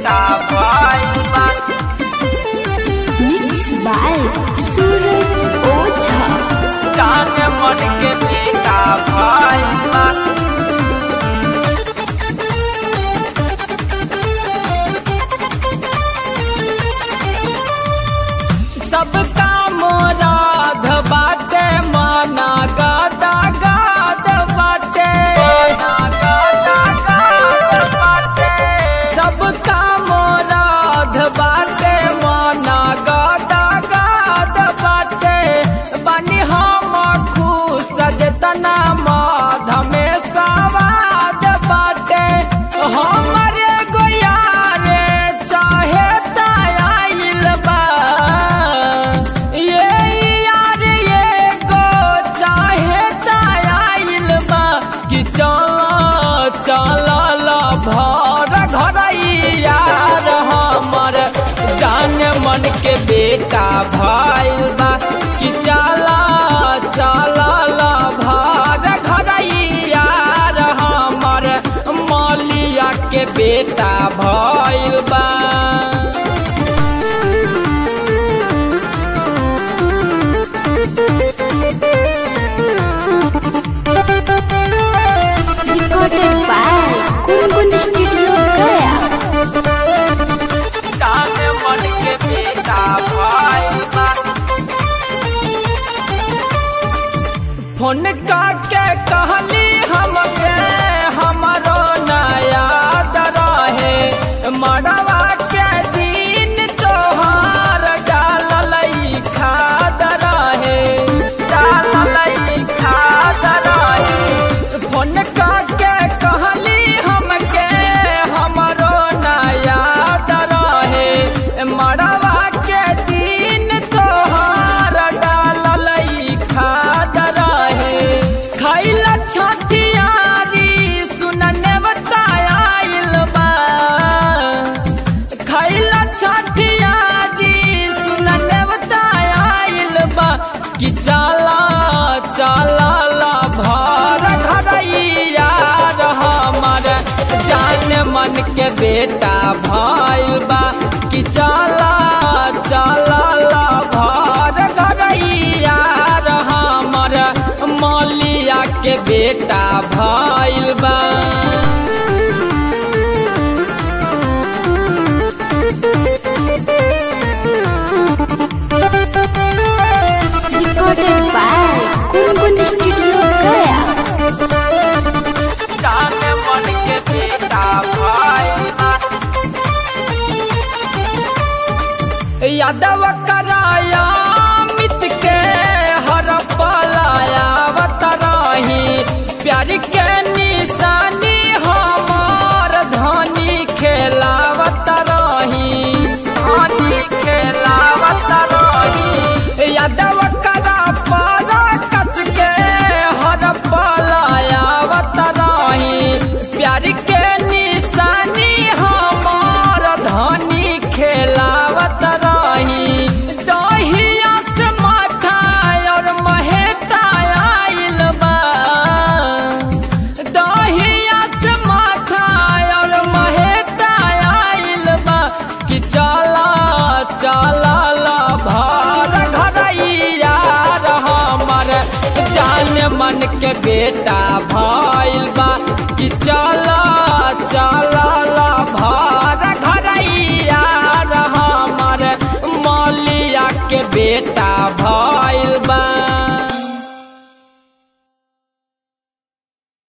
बेटा भइल बा Mixed by Suraj Oza. जान मन के बेटा भइल बा सबका मोराध बाटे माना गादा गाद बाटे सबका मोराध बाटे माना गादा गाद बाटे बनी हम खुश जतना माध में सवाद बाटे हमरे गोयारे चाहे तायल बा ये यार ये गो चाहे तायल बा कि चल चल भर घर यार हमर जान मन के बेटा भइल बा कि चला चला भर घर यार हमर मौलिया के बेटा भइल बा Recorded by Gungun Studio Gaya. जान मन के बेटा भइल बा फोन करके कहली हमके हमरो नया रहे मड़वा के दिन तोहार डाललई खाद रहे डाललई खाद रहे फोन करके कहली हमके हमरो नया रहे मड़वा के दिन तोहार डाललई खाद रहे खैला छठियारी सुनने बतायल बा खैला छठियारी सुनने बतायल बा कि चला चला ला भर घरैया हमर जान मन के बेटा भइल बा कि चला चला ला भर घरैया हमर मौलिया के बेटा भइल बा Recorded by Gungun Studio Gaya. जान मन के बेटा भइल बा यादव कराया मित के हर पलाया बतराही प्यार के निशानी हमार धनी खेलावत रही धनी खेलावत रही यादव करा पारा कस के हर पलाया बतराही प्यार के निशानी हमार धनी खेलावत रही दहिया से माथा और महेता आइल बा दहिया से माथा और महेता आइल बा कि चला चला ला भार घरैया हमर जान मन के बेटा भाई